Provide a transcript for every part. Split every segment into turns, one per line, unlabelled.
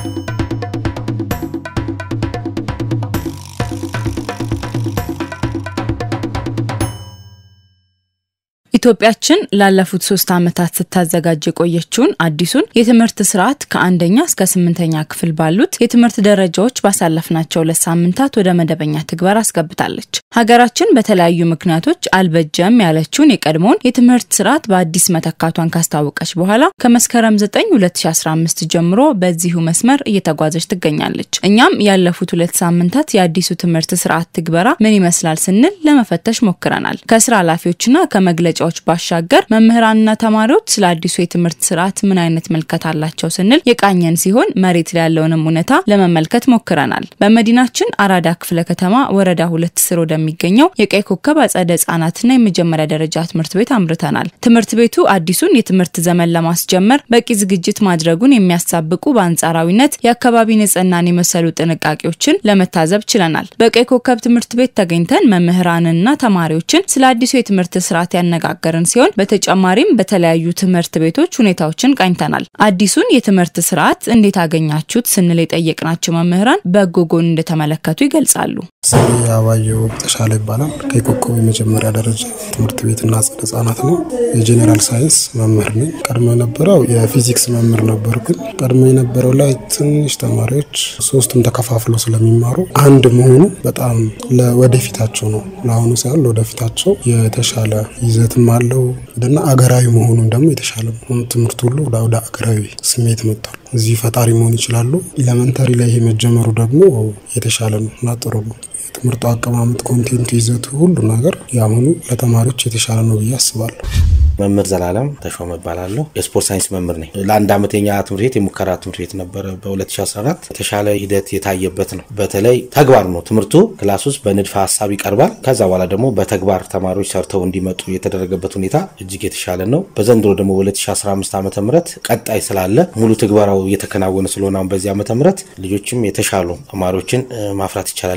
ኢትዮጵያችን ላለፉት ሶስት ዓመታት ስታዘጋጅ የቆየችውን አዲሱን የትምህርት ስርዓት ከአንደኛ እስከ ስምንተኛ ክፍል ባሉት የትምህርት ደረጃዎች ባሳለፍናቸው ሁለት ሳምንታት ወደ መደበኛ ትግበር አስገብታለች። ሀገራችን በተለያዩ ምክንያቶች አልበጀም ያለችውን የቀድሞውን የትምህርት ስርዓት በአዲስ መተካቷን ካስታወቀች በኋላ ከመስከረም 9 2015 ጀምሮ በዚሁ መስመር እየተጓዘች ትገኛለች። እኛም ያለፉት ሁለት ሳምንታት የአዲሱ ትምህርት ስርዓት ትግበራ ምን ይመስላል ስንል ለመፈተሽ ሞክረናል። ከስራ ኃላፊዎችና ከመግለጫ ዎች ባሻገር መምህራንና ተማሪዎች ስለ አዲሱ የትምህርት ስርዓት ምን አይነት መልከት አላቸው ስንል የቃኘን ሲሆን መሬት ላይ ያለውንም እውነታ ለመመልከት ሞክረናል። በመዲናችን አራዳ ክፍለ ከተማ ወረዳ ሁለት ስር ወደሚገኘው የቀይ ኮከብ አጸደ ህጻናትና የመጀመሪያ ደረጃ ትምህርት ቤት አምርተናል። ትምህርት ቤቱ አዲሱን የትምህርት ዘመን ለማስጀመር በቂ ዝግጅት ማድረጉን የሚያሳብቁ በአንጻራዊነት የአካባቢ ንጽህናን የመሰሉ ጥንቃቄዎችን ለመታዘብ ችለናል። በቀይ ኮከብ ትምህርት ቤት ተገኝተን መምህራንና ተማሪዎችን ስለ አዲሱ የትምህርት ስርዓት ያነጋ ገርን ሲሆን በተጨማሪም በተለያዩ ትምህርት ቤቶች ሁኔታዎችን ቃኝተናል። አዲሱን የትምህርት ስርዓት እንዴት አገኛችሁት ስንል የጠየቅናቸው መምህራን በጎ ጎን እንደተመለከቱ ይገልጻሉ።
ስሜ አባየው ተሻለ ይባላል። ከኮከብ የመጀመሪያ ደረጃ ትምህርት ቤትና አጸደ ህጻናት ነው። የጄኔራል ሳይንስ መምህር ነኝ። ቀድሞ የነበረው የፊዚክስ መምህር ነበር። ግን ቀድሞ የነበረው ላይ ትንሽ ተማሪዎች ሶስቱም ተከፋፍለው ስለሚማሩ አንድ መሆኑ በጣም ለወደፊታቸው ነው ለአሁኑ ሳይሆን ለወደፊታቸው የተሻለ ይዘትም አለው እና አገራዊ መሆኑን ደግሞ የተሻለ ነው። ትምህርት ሁሉ ወደ አገራዊ ስሜት መጥቷል። እዚህ ፈጣሪ መሆን ይችላሉ። ኤሌመንተሪ ላይ ይሄ መጀመሩ ደግሞ የተሻለ ነው እና ጥሩ ነው። የትምህርቱ አቀማመጥ፣ ኮንቴንቱ፣ ይዘቱ ሁሉ ነገር የአሁኑ ለተማሪዎች የተሻለ ነው ብዬ አስባለሁ።
መምህር ዘላለም ተሾመ እባላለሁ። የስፖርት ሳይንስ መምህር ነኝ። ለአንድ ዓመት የኛ ትምህርት ቤት የሙከራ ትምህርት ቤት ነበረ። በ2014 የተሻለ ሂደት የታየበት ነው። በተለይ ተግባር ነው ትምህርቱ ክላስ ውስጥ በንድፈ ሀሳብ ይቀርባል። ከዛ በኋላ ደግሞ በተግባር ተማሪዎች ሰርተው እንዲመጡ የተደረገበት ሁኔታ እጅግ የተሻለ ነው። በዘንድሮ ደግሞ በ2015 ዓ ም ቀጣይ ስላለ ሙሉ ትግበራው እየተከናወነ ስለሆነ አሁን በዚህ ዓመተ ምህረት ልጆችም የተሻሉ ተማሪዎችን ማፍራት ይቻላል።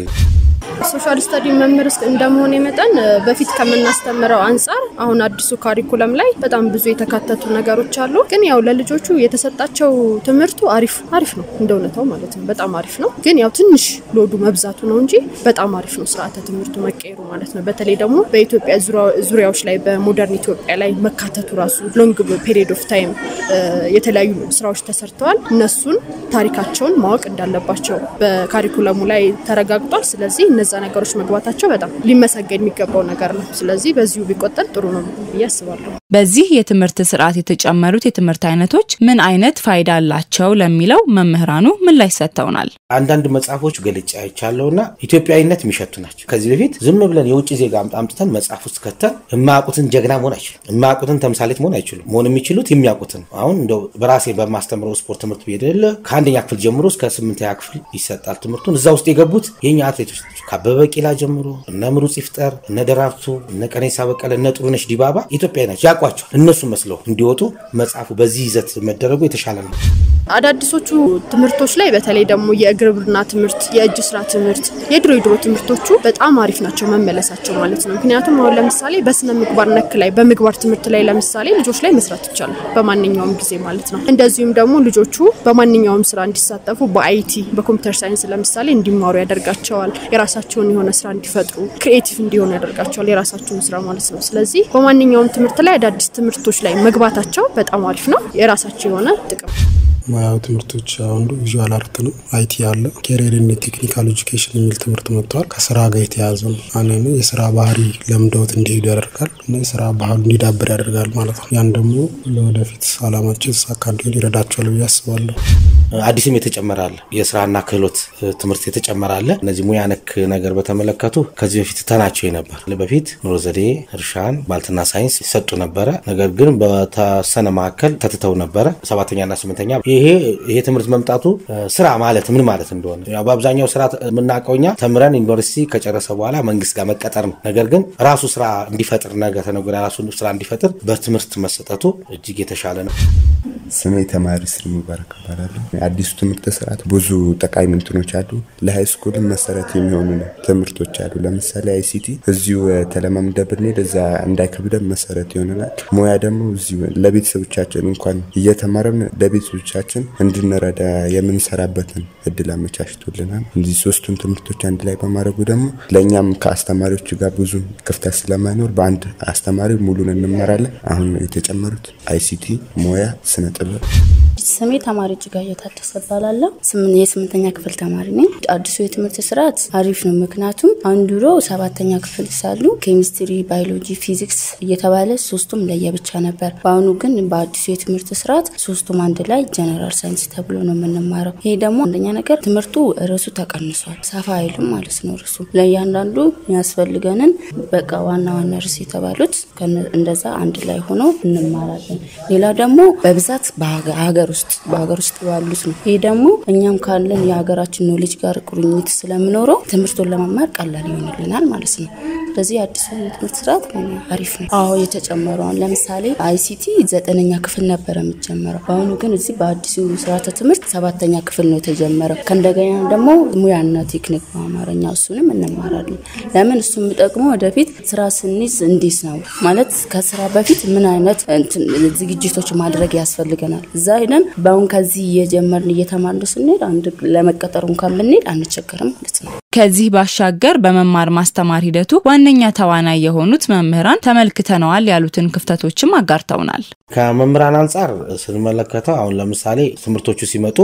ሶሻል ስተዲ መምህር እንደመሆነ መጠን በፊት ከምናስተምረው አንጻር አሁን አዲሱ ካሪኩለም ላይ በጣም ብዙ የተካተቱ ነገሮች አሉ። ግን ያው ለልጆቹ የተሰጣቸው ትምህርቱ አሪፍ አሪፍ ነው እንደ እውነታው ማለት ነው። በጣም አሪፍ ነው። ግን ያው ትንሽ ሎዱ መብዛቱ ነው እንጂ በጣም አሪፍ ነው ስርዓተ ትምህርቱ መቀየሩ ማለት ነው። በተለይ ደግሞ በኢትዮጵያ ዙሪያዎች ላይ በሞደርን ኢትዮጵያ ላይ መካተቱ ራሱ ሎንግ ፔሪድ ኦፍ ታይም የተለያዩ ስራዎች ተሰርተዋል። እነሱን ታሪካቸውን ማወቅ እንዳለባቸው በካሪኩለሙ ላይ ተረጋግጧል። ስለዚህ እነዛ ነገሮች መግባታቸው በጣም ሊመሰገን የሚገባው ነገር ነው። ስለዚህ በዚሁ ቢቆጠል ጥሩ ነው ብዬ አስባለሁ።
በዚህ የትምህርት ስርዓት የተጨመሩት የትምህርት አይነቶች ምን አይነት ፋይዳ አላቸው ለሚለው መምህራኑ ምላሽ ሰጥተውናል።
አንዳንድ መጽሐፎች ገልጫ አይቻለሁና ኢትዮጵያዊነት የሚሸቱ ናቸው። ከዚህ በፊት ዝም ብለን የውጭ ዜጋ አምጥተን መጽሐፍ ውስጥ ከተን የማያውቁትን ጀግና መሆን አይችሉም። የማያውቁትን ተምሳሌት መሆን አይችሉም። መሆን የሚችሉት የሚያውቁትን። አሁን እንደው በራሴ በማስተምረው ስፖርት ትምህርት ቤት የለ ከአንደኛ ክፍል ጀምሮ እስከ ስምንተኛ ክፍል ይሰጣል ትምህርቱን። እዛ ውስጥ የገቡት የኛ አትሌቶች ናቸው። ከአበበ ቢቂላ ጀምሮ እነ ምሩጽ ይፍጠር፣ እነ ደራርቱ፣ እነ ቀነኒሳ በቀለ፣ እነ ጥሩነሽ ዲባባ ኢትዮጵያዊ ናቸው። ያውቋቸዋል። እነሱ መስለው እንዲወጡ መጽሐፉ በዚህ ይዘት መደረጉ የተሻለ ነው።
አዳዲሶቹ ትምህርቶች ላይ በተለይ ደግሞ የግብርና ትምህርት፣ የእጅ ስራ ትምህርት፣ የድሮ የድሮ ትምህርቶቹ በጣም አሪፍ ናቸው መመለሳቸው ማለት ነው። ምክንያቱም አሁን ለምሳሌ በስነ ምግባር ነክ ላይ በምግባር ትምህርት ላይ ለምሳሌ ልጆች ላይ መስራት ይቻላል በማንኛውም ጊዜ ማለት ነው። እንደዚሁም ደግሞ ልጆቹ በማንኛውም ስራ እንዲሳተፉ በአይቲ በኮምፒውተር ሳይንስ ለምሳሌ እንዲማሩ ያደርጋቸዋል። የራሳቸውን የሆነ ስራ እንዲፈጥሩ ክሪኤቲቭ እንዲሆኑ ያደርጋቸዋል። የራሳቸውን ስራ ማለት ነው። ስለዚህ በማንኛውም ትምህርት ላይ አዳዲስ ትምህርቶች ላይ መግባታቸው በጣም አሪፍ ነው። የራሳቸው የሆነ ጥቅም
ሙያዊ ትምህርቶች አንዱ ቪዥዋል አርት ነው። አይቲ አለ። ኬሪየር ቴክኒካል ኤጁኬሽን የሚል ትምህርት መጥተዋል። ከስራ ጋር የተያዘ ነው። አንነ የስራ ባህሪ ለምደውት እንዲሄዱ ያደርጋል እና የስራ ባህሉ እንዲዳብር ያደርጋል ማለት ነው። ያን ደግሞ ለወደፊት አላማቸው የተሳካ እንዲሆን ይረዳቸዋል ብዬ አስባለሁ።
አዲስም የተጨመረ አለ። የስራና ክህሎት ትምህርት የተጨመረ አለ። እነዚህ ሙያ ነክ ነገር በተመለከቱ ከዚህ በፊት ተናቸው ነበር። በፊት ኑሮ ዘዴ፣ እርሻን፣ ባልትና ሳይንስ ይሰጡ ነበረ። ነገር ግን በተወሰነ መካከል ተትተው ነበረ። ሰባተኛና ስምንተኛ ይሄ ይሄ ትምህርት መምጣቱ ስራ ማለት ምን ማለት እንደሆነ ያው በአብዛኛው ስራ የምናውቀው እኛ ተምረን ዩኒቨርሲቲ ከጨረሰ በኋላ መንግስት ጋር መቀጠር ነው። ነገር ግን ራሱ ስራ እንዲፈጥር ነገ ተነገ ወዲያ ራሱ ስራ እንዲፈጥር በትምህርት መሰጠቱ እጅግ የተሻለ ነው።
ስሜ ተማሪ ስር ሙባረክ እባላለሁ። አዲሱ ትምህርት ስርዓት ብዙ ጠቃሚ እንትኖች አሉ። ለሃይ ስኩልም መሰረት የሚሆኑ ትምህርቶች አሉ። ለምሳሌ አይሲቲ እዚሁ ተለማምደ ብንሄድ እዛ እንዳይከብደን መሰረት ይሆነናል። ሙያ ደግሞ እዚሁ ለቤተሰቦቻችን እንኳን እየተማረን ለቤተሰቦቻችን እንድንረዳ የምንሰራበትን እድል አመቻችቶልናል። እዚህ ሶስቱን ትምህርቶች አንድ ላይ በማድረጉ ደግሞ ለእኛም ከአስተማሪዎች ጋር ብዙ ክፍተት ስለማይኖር በአንድ አስተማሪ ሙሉን እንማራለን። አሁን የተጨመሩት አይሲቲ፣ ሙያ፣ ስነ ጥበብ
ስሜ ተማሪ እጅጋየሁ ታደሰ እባላለሁ። የስምንተኛ ክፍል ተማሪ ነኝ። አዲሱ የትምህርት ስርዓት አሪፍ ነው። ምክንያቱም አንዱ ሮ ሰባተኛ ክፍል ሳሉ ኬሚስትሪ፣ ባዮሎጂ፣ ፊዚክስ እየተባለ ሶስቱም ለየብቻ ነበር። በአሁኑ ግን በአዲሱ የትምህርት ስርዓት ሶስቱም አንድ ላይ ጀነራል ሳይንስ ተብሎ ነው የምንማረው። ይሄ ደግሞ አንደኛ ነገር ትምህርቱ ርዕሱ ተቀንሷል። ሰፋ አይሉም ማለት ነው። ርዕሱ ለእያንዳንዱ የሚያስፈልገንን በቃ ዋና ዋና ርዕስ የተባሉት እንደዛ አንድ ላይ ሆኖ እንማራለን። ሌላ ደግሞ በብዛት በሀገር ውስጥ በሀገር ውስጥ ባሉት ነው። ይህ ደግሞ እኛም ካለን የሀገራችን ኖሌጅ ጋር ቁርኝት ስለምኖረው ትምህርቱን ለመማር ቀላል ይሆንልናል ማለት ነው። ስለዚህ አዲሱ የትምህርት ስርዓት አሪፍ ነው። አዎ የተጨመሩ አሁን ለምሳሌ አይሲቲ ዘጠነኛ ክፍል ነበረ የሚጀመረው። በአሁኑ ግን እዚህ በአዲሱ ስርዓተ ትምህርት ሰባተኛ ክፍል ነው የተጀመረው። ከእንደገና ደግሞ ሙያና ቴክኒክ በአማርኛ እሱንም እንማራለን። ለምን እሱ የሚጠቅመው ወደፊት ስራ ስንይዝ እንዴት ነው ማለት ከስራ በፊት ምን አይነት ዝግጅቶች ማድረግ ያስፈልገናል እዛ ሄደን በአሁን ከዚህ እየጀመርን እየተማርን ስንሄድ አንድ ለመቀጠር እንኳን ብንሄድ አንቸገርም ማለት ነው።
ከዚህ ባሻገር በመማር ማስተማር ሂደቱ ዋነኛ ተዋናይ የሆኑት መምህራን ተመልክተነዋል ያሉትን ክፍተቶችም አጋርተውናል።
ከመምህራን አንጻር ስንመለከተው አሁን ለምሳሌ ትምህርቶቹ ሲመጡ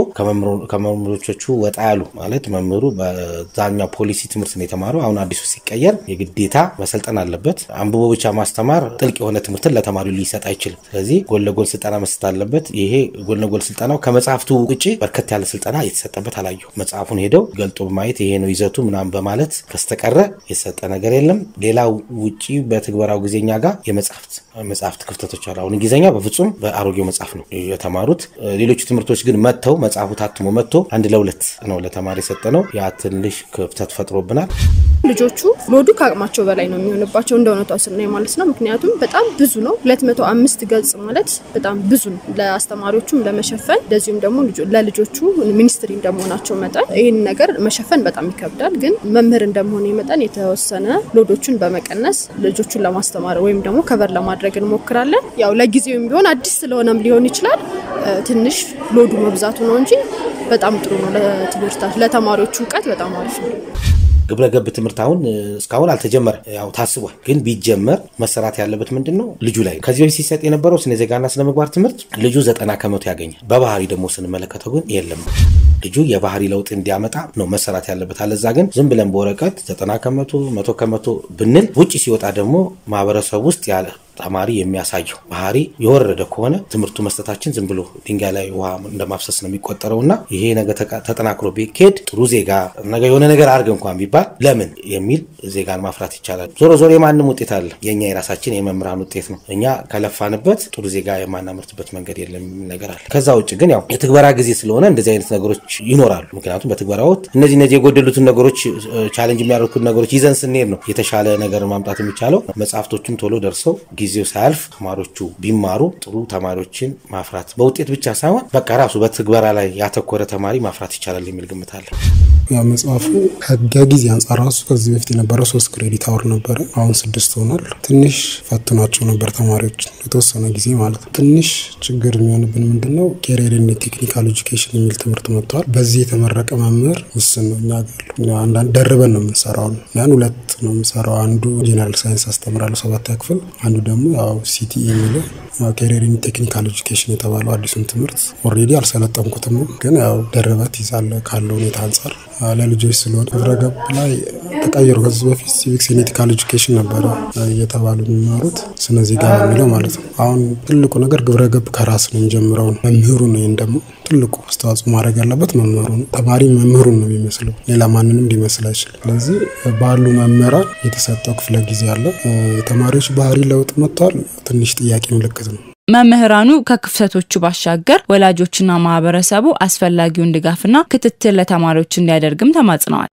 ከመምህሮቹ ወጣ ያሉ ማለት መምህሩ በዛኛው ፖሊሲ ትምህርት ነው የተማረው። አሁን አዲሱ ሲቀየር የግዴታ መሰልጠን አለበት። አንብቦ ብቻ ማስተማር ጥልቅ የሆነ ትምህርትን ለተማሪው ሊሰጥ አይችልም። ስለዚህ ጎን ለጎን ስልጠና መስጠት አለበት። ይሄ ጎን ለጎን ስልጠናው ከመጽሐፍቱ ውጭ በርከት ያለ ስልጠና የተሰጠበት አላየሁ። መጽሐፉን ሄደው ገልጦ በማየት ይሄ ነው ይዘቱ ምናምን በማለት ከስተቀረ የተሰጠ ነገር የለም። ሌላው ውጭ በትግበራው ጊዜኛ ጋር የመጽሐፍት መጽሐፍት ክፍተቶች አሉ። አሁን እንግሊዝኛ በፍጹም በአሮጌው መጽሐፍ ነው የተማሩት። ሌሎቹ ትምህርቶች ግን መጥተው መጽሐፉ ታትሞ መጥቶ አንድ ለሁለት ነው ለተማሪ የሰጠ ነው። ያ ትንሽ ክፍተት ፈጥሮብናል።
ልጆቹ ሎዱ ከአቅማቸው በላይ ነው የሚሆንባቸው እንደ እውነቷ ስናይ ማለት ነው። ምክንያቱም በጣም ብዙ ነው። 205 ገጽ ማለት በጣም ብዙ ነው ለአስተማሪዎቹም ለመሸፈን እንደዚሁም ደግሞ ለልጆቹ ሚኒስትሪ እንደመሆናቸው መጠን ይህን ነገር መሸፈን በጣም ይከብዳል። ግን መምህር እንደመሆነ መጠን የተወሰነ ሎዶቹን በመቀነስ ልጆቹን ለማስተማር ወይም ደግሞ ከበር ለማድረግ እንሞክራለን። ያው ለጊዜውም ቢሆን አዲስ ስለሆነም ሊሆን ይችላል ትንሽ ሎዱ መብዛቱ ነው እንጂ በጣም ጥሩ ነው። ለትምህርታቸው ለተማሪዎቹ እውቀት በጣም አሪፍ ነው።
ግብረ ገብ ትምህርት አሁን እስካሁን አልተጀመረ፣ ያው ታስቧል። ግን ቢጀመር መሰራት ያለበት ምንድን ነው ልጁ ላይ ከዚህ በፊት ሲሰጥ የነበረው ስነ ዜጋና ስነ ምግባር ትምህርት ልጁ ዘጠና ከመቶ ያገኛል። በባህሪ ደግሞ ስንመለከተው ግን የለም። ልጁ የባህሪ ለውጥ እንዲያመጣ ነው መሰራት ያለበት። አለዛ ግን ዝም ብለን በወረቀት ዘጠና ከመቶ መቶ ከመቶ ብንል ውጭ ሲወጣ ደግሞ ማህበረሰብ ውስጥ ያለ ተማሪ የሚያሳየው ባህሪ የወረደ ከሆነ ትምህርቱ መስጠታችን ዝም ብሎ ድንጋይ ላይ ውሃ እንደማፍሰስ ነው የሚቆጠረው እና ይሄ ነገር ተጠናክሮ ቢካሄድ ጥሩ ዜጋ ነገ የሆነ ነገር አድርግ እንኳን ቢባል ለምን የሚል ዜጋን ማፍራት ይቻላል። ዞሮ ዞሮ የማንም ውጤት አለ፣ የእኛ የራሳችን የመምህራን ውጤት ነው። እኛ ከለፋንበት ጥሩ ዜጋ የማናመርትበት መንገድ የለም የሚል ነገር አለ። ከዛ ውጭ ግን ያው የትግበራ ጊዜ ስለሆነ እንደዚህ አይነት ነገሮች ይኖራሉ። ምክንያቱም በትግበራ ወቅት እነዚህ እነዚህ የጎደሉትን ነገሮች ቻሌንጅ የሚያደርጉትን ነገሮች ይዘን ስንሄድ ነው የተሻለ ነገር ማምጣት የሚቻለው። መጽሐፍቶቹም ቶሎ ደርሰው ጊዜው ሳያልፍ ተማሪዎቹ ቢማሩ ጥሩ ተማሪዎችን ማፍራት በውጤት ብቻ ሳይሆን በቃ ራሱ በትግበራ ላይ ያተኮረ ተማሪ ማፍራት ይቻላል የሚል ግምት አለ።
ያ መጽሐፉ ከጊዜ አንጻር ራሱ ከዚህ በፊት የነበረው ሶስት ክሬዲት አወር ነበረ፣ አሁን ስድስት ሆኗል። ትንሽ ፈትኗቸው ነበር ተማሪዎች የተወሰነ ጊዜ ማለት ነው። ትንሽ ችግር የሚሆንብን ምንድነው ኬሪየርን ቴክኒካል ኤጁኬሽን የሚል ትምህርት መጥተዋል። በዚህ የተመረቀ መምህር ውስን ነው። እኛ ጋር አንዳንድ ደርበን ነው የምንሰራው። ያን ሁለት ነው የምንሰራው። አንዱ ጄኔራል ሳይንስ አስተምራለሁ ሰባተኛ ክፍል፣ አንዱ ደግሞ ያው ሲቲኢ የሚለው ኬሪየርን ቴክኒካል ኤጁኬሽን የተባለው አዲሱን ትምህርት ኦልሬዲ አልሰለጠንኩትም፣ ግን ያው ደርበት ይዛለ ካለው ሁኔታ አንጻር ለልጆች ስለሆነ ግብረገብ ላይ ተቀይሮ ከዚህ በፊት ሲቪክስ ኤቲካል ኤጁኬሽን ነበረ እየተባሉ የሚማሩት ስነ ዜጋ የሚለው ማለት ነው። አሁን ትልቁ ነገር ግብረገብ ከራስ ነው የሚጀምረው ነው። መምህሩ ነው። ይህን ደግሞ ትልቁ አስተዋጽኦ ማድረግ ያለበት መምህሩ ነው። ተማሪ መምህሩን ነው የሚመስለው፣ ሌላ ማንንም ሊመስል አይችልም። ስለዚህ ባሉ መምህራን የተሰጠው ክፍለ ጊዜ አለ። የተማሪዎች ባህሪ ለውጥ መጥቷል። ትንሽ ጥያቄ ምልክት ነው።
መምህራኑ ከክፍተቶቹ ባሻገር ወላጆችና ማህበረሰቡ አስፈላጊውን ድጋፍና ክትትል ለተማሪዎች እንዲያደርግም ተማጽነዋል።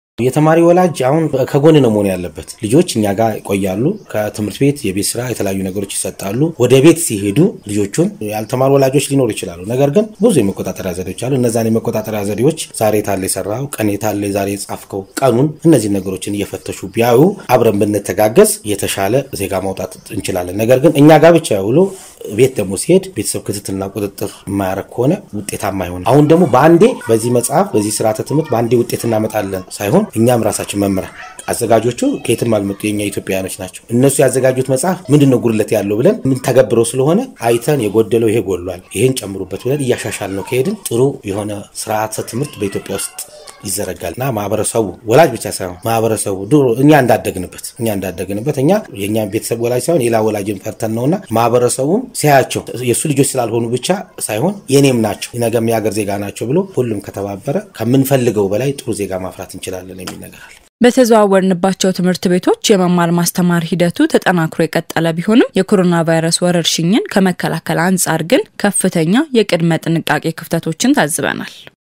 የተማሪ ወላጅ አሁን ከጎን ነው መሆን ያለበት። ልጆች እኛ ጋር ይቆያሉ። ከትምህርት ቤት የቤት ስራ፣ የተለያዩ ነገሮች ይሰጣሉ። ወደ ቤት ሲሄዱ ልጆቹን ያልተማሩ ወላጆች ሊኖሩ ይችላሉ። ነገር ግን ብዙ የመቆጣጠሪያ ዘዴዎች አሉ። እነዛን የመቆጣጠሪያ ዘዴዎች ዛሬ ታለ የሰራው ቀን የታለ ዛሬ የጻፍከው ቀኑን፣ እነዚህ ነገሮችን እየፈተሹ ቢያዩ አብረን ብንተጋገዝ የተሻለ ዜጋ ማውጣት እንችላለን። ነገር ግን እኛ ጋር ብቻ ውሎ ቤት ደግሞ ሲሄድ ቤተሰብ ክትትልና ቁጥጥር የማያደርግ ከሆነ ውጤታማ አይሆንም። አሁን ደግሞ በአንዴ በዚህ መጽሐፍ በዚህ ስርዓተ ትምህርት በአንዴ ውጤት እናመጣለን ሳይሆን እኛም ራሳችን መምህራን አዘጋጆቹ ከየትም አልመጡ የኛ ኢትዮጵያውያኖች ናቸው። እነሱ ያዘጋጁት መጽሐፍ ምንድን ነው ጉድለት ያለው ብለን የምንተገብረው ስለሆነ አይተን የጎደለው ይሄ ጎሏል፣ ይሄን ጨምሩበት ብለን እያሻሻል ነው ከሄድን ጥሩ የሆነ ስርዓተ ትምህርት በኢትዮጵያ ውስጥ ይዘረጋል እና ማህበረሰቡ ወላጅ ብቻ ሳይሆን ማህበረሰቡ ድሮ እኛ እንዳደግንበት እኛ እንዳደግንበት እኛ የእኛ ቤተሰብ ወላጅ ሳይሆን ሌላ ወላጅን ፈርተን ነውና ማህበረሰቡም ሲያያቸው የእሱ ልጆች ስላልሆኑ ብቻ ሳይሆን የኔም ናቸው ነገም የሀገር ዜጋ ናቸው ብሎ ሁሉም ከተባበረ ከምንፈልገው በላይ ጥሩ ዜጋ ማፍራት እንችላለን የሚል ነገር አለ።
በተዘዋወርንባቸው ትምህርት ቤቶች የመማር ማስተማር ሂደቱ ተጠናክሮ የቀጠለ ቢሆንም የኮሮና ቫይረስ ወረርሽኝን ከመከላከል አንጻር ግን ከፍተኛ የቅድመ ጥንቃቄ ክፍተቶችን ታዝበናል።